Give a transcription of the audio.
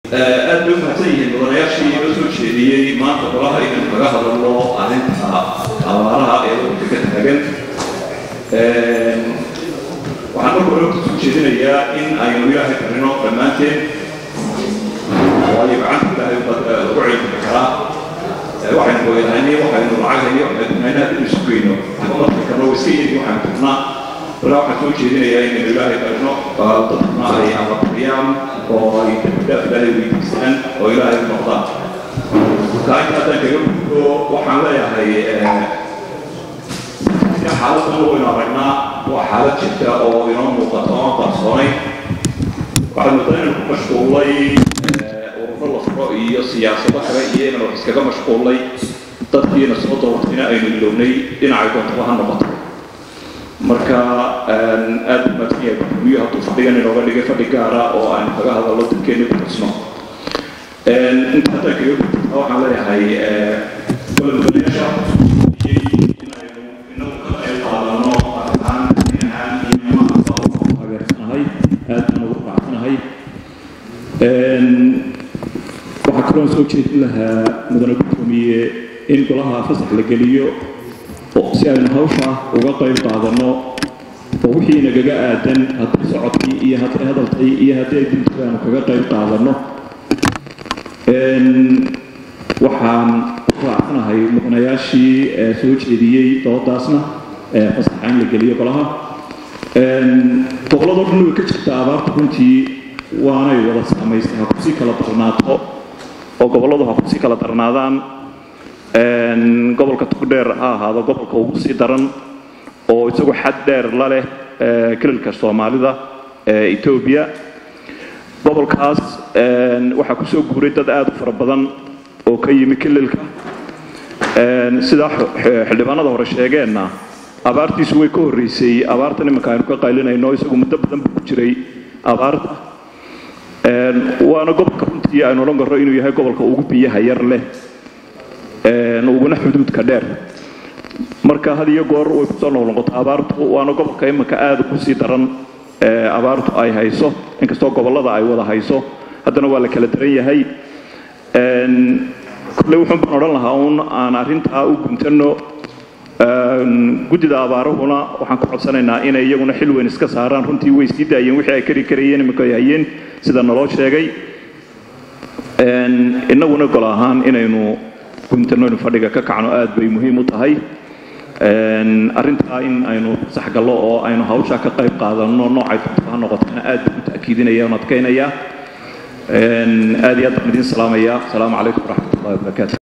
aad bay u mahadsan yihiin mudanayaashii inoo soo jeediyey maanta golaha inaynu kaga hadalno arrinta abaaraha ee waddanka ka taagan waxaan marka hore kusoo jeedinayaa in aynu ilaahay qarino dhammaanteen waayo gacanta ilaahay lagu celin karaa waxaynu hooyanahay waxaynu lacag hayo waxaynu haddii isu geyno marka kaloo iska yiri waxaan turnaa walaa waxaan soo jeedinayaa inaynu ilaahay qarino dadkuna ay ababariyaan oo ay dambidhaaf ilaahay weydiistaan oo ilaahay u noqdaan marka inta haddaan kaga gudbo waxaan leeyahay xaaladdan waynu aragnaa waa xaalad jirta oo inoo muuqata oo aan qarsoonay waxaad moodaa inaan ku mashquulay ururo la furo iyo siyaasado kale iyo inaan wax iskaga mashquulay dadkiina soo doortayna aynu ilownay dhinacay doontaba ha noqoto marka aad u mahadsan yahay gudoomiye hadduu fadhigan inooga dhigay fadhi gaara oo aynu kaga hadalno dadkeena ku xusno inta haddaan kaga gudbaa waxaan leeyahay madaxweynayaasha inagu ka qayb qaadano arkaan ahaan iyo maanta ugu taageersanahay aad baan ugu raacsanahay waxaa kaloo soo jeedin lahaa mudane gudoomiye in golaha fasax la geliyo si aynu hawsha uga qayb qaadano oo wixii nagaga aadan haddii socodkii iyo haddii hadalkii iyo haddii ay dintii aanu kaga qayb qaadano waxaan raacsanahay mudanayaashii soo jeediyey doodaasna fasaxa in la geliyo golaha gobolladoo dhan way ka jirta abaarta runtii waanay wada saamaystay ha kusii kala darnaato oo gobolladu ha kusii kala darnaadaan gobolka tugdheer ha ahaado gobolka ugu sii daran oo isagu xad dheer la leh kililka soomaalida ee etoobiya gobolkaas waxaa kusoo guuray dad aada u fara badan oo ka yimi kililka sidaa xildhibaanada hore sheegeenna abaartiisu way ka horreysay abaartan iminka aynu ka qaylinayno isagu muddo badan buu ku jiray abaarta waana gobolka runtii aynu odhan karro inuu yahay gobolka ugu biyaha yar leh uguna xuduudka dheer marka had iyo goor way kusoo noqnoqoto abaartu waana gobolka iminka aada ugu sii daran abaartu ay hayso inkastoo gobollada ay wada hayso haddana waa la kala daran yahay kolley wuxuun baan odhan lahaa uun aan arrintaa u guntano guddida abaarahuna waxaan ku codsanaynaa inay iyaguna xil weyn iska saaraan runtii way sii daayeen wixii ay kari karayeen iminka ay hayeen sida naloo sheegay innaguna gol ahaan inaynu guntano inu fadhiga ka kacno aad bay muhiim u tahay arrintaa in aynu sax gallo oo aynu hawshaa ka qayb qaadano noocay doonto ha noqotana aad baan u ta'kiidinaya oon adkaynaya aad iyo aad baan idiin salaamaya asalaamu calaykum waraxmat ullahi wabarakaatu